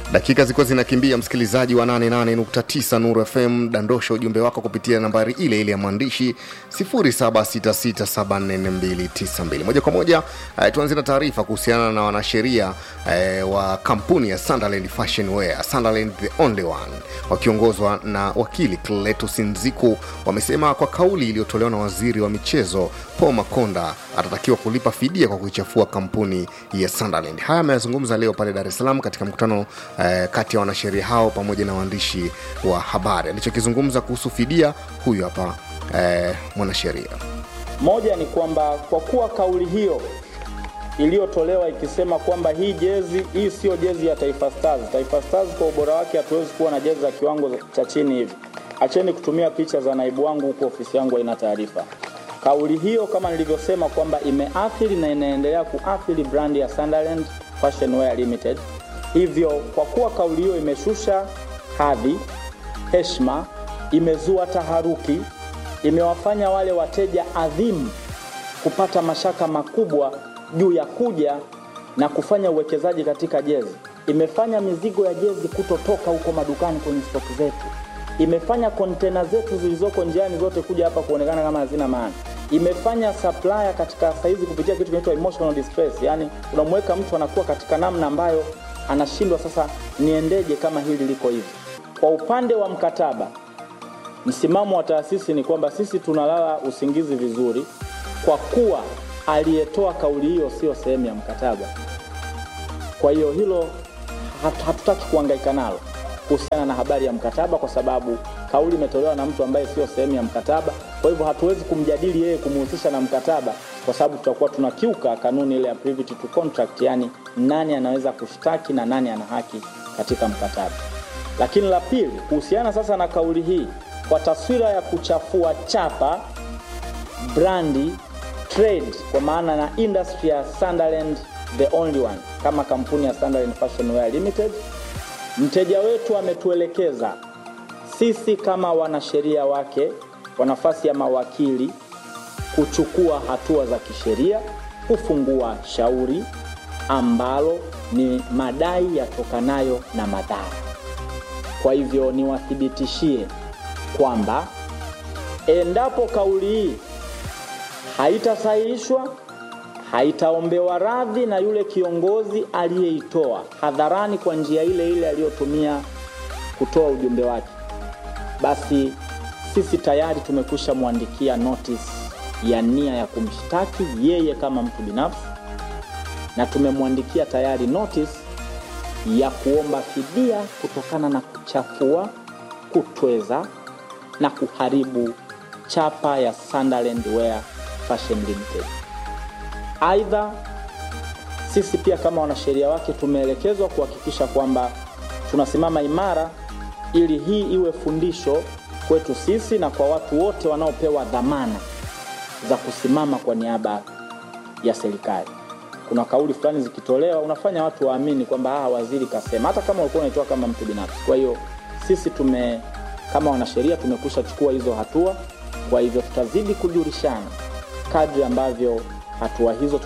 dakika zilikuwa zinakimbia msikilizaji wa 88.9 nuru fm dandosha ujumbe wako kupitia nambari ile ile ya mwandishi 0766744292 moja kwa moja eh, tuanzie na taarifa kuhusiana na wanasheria eh, wa kampuni ya sunderland fashion wear sunderland the only one wakiongozwa na wakili cletus nziku wamesema kwa kauli iliyotolewa na waziri wa michezo paul makonda atatakiwa kulipa fidia kwa kuichafua kampuni ya sunderland haya ameyazungumza leo pale dar es salaam katika mkutano eh, kati ya wanasheria hao pamoja na waandishi wa habari alichokizungumza kuhusu fidia huyu hapa eh, mwanasheria Moja ni kwamba kwa kuwa kauli hiyo iliyotolewa ikisema kwamba hii jezi hii sio jezi ya Taifa Stars. Taifa Stars kwa ubora wake hatuwezi kuwa na jezi za kiwango cha chini hivi. Acheni kutumia picha za naibu wangu huko ofisi yangu haina taarifa. Kauli hiyo kama nilivyosema kwamba imeathiri na inaendelea kuathiri brandi ya Sunderland Fashion Wear Limited. Hivyo kwa kuwa kauli hiyo imeshusha hadhi, heshima, imezua taharuki, imewafanya wale wateja adhimu kupata mashaka makubwa juu ya kuja na kufanya uwekezaji katika jezi. Imefanya mizigo ya jezi kutotoka huko madukani kwenye stoki zetu. Imefanya kontena zetu zilizoko njiani zote kuja hapa kuonekana kama hazina maana. Imefanya supplier katika saizi kupitia kitu kinaitwa emotional distress, yani unamweka mtu anakuwa katika namna ambayo anashindwa sasa, niendeje kama hili liko hivi. Kwa upande wa mkataba, msimamo wa taasisi ni kwamba sisi tunalala usingizi vizuri kwa kuwa aliyetoa kauli hiyo sio sehemu ya mkataba. Kwa hiyo hilo hat- hatutaki kuhangaika nalo kuhusiana na habari ya mkataba, kwa sababu kauli imetolewa na mtu ambaye sio sehemu ya mkataba. Kwa hivyo hatuwezi kumjadili yeye kumhusisha na mkataba, kwa sababu tutakuwa tunakiuka kanuni ile ya privity to contract, yani nani anaweza kushtaki na nani ana haki katika mkataba. Lakini la pili, kuhusiana sasa na kauli hii, kwa taswira ya kuchafua chapa brandi trade kwa maana na industry ya Sunderland the only one kama kampuni ya Sunderland Fashion Wear Limited. Mteja wetu ametuelekeza sisi kama wanasheria wake kwa nafasi ya mawakili kuchukua hatua za kisheria, kufungua shauri ambalo ni madai yatokanayo na madhara. Kwa hivyo niwathibitishie kwamba endapo kauli hii haitasahihishwa, haitaombewa radhi na yule kiongozi aliyeitoa hadharani kwa njia ile ile aliyotumia kutoa ujumbe wake, basi sisi tayari tumekwisha mwandikia notice ya nia ya kumshtaki yeye kama mtu binafsi, na tumemwandikia tayari notice ya kuomba fidia kutokana na kuchafua, kutweza na kuharibu chapa ya Sunderland Wear Fashion Limited. Aidha, sisi pia kama wanasheria wake tumeelekezwa kuhakikisha kwamba tunasimama imara ili hii iwe fundisho kwetu sisi na kwa watu wote wanaopewa dhamana za kusimama kwa niaba ya serikali. Kuna kauli fulani zikitolewa, unafanya watu waamini kwamba ah, waziri kasema, hata kama ulikuwa unaitoa kama mtu binafsi. Kwa hiyo sisi tume kama wanasheria tumekusha chukua hizo hatua. Kwa hivyo tutazidi kujulishana kadri ambavyo hatua hizo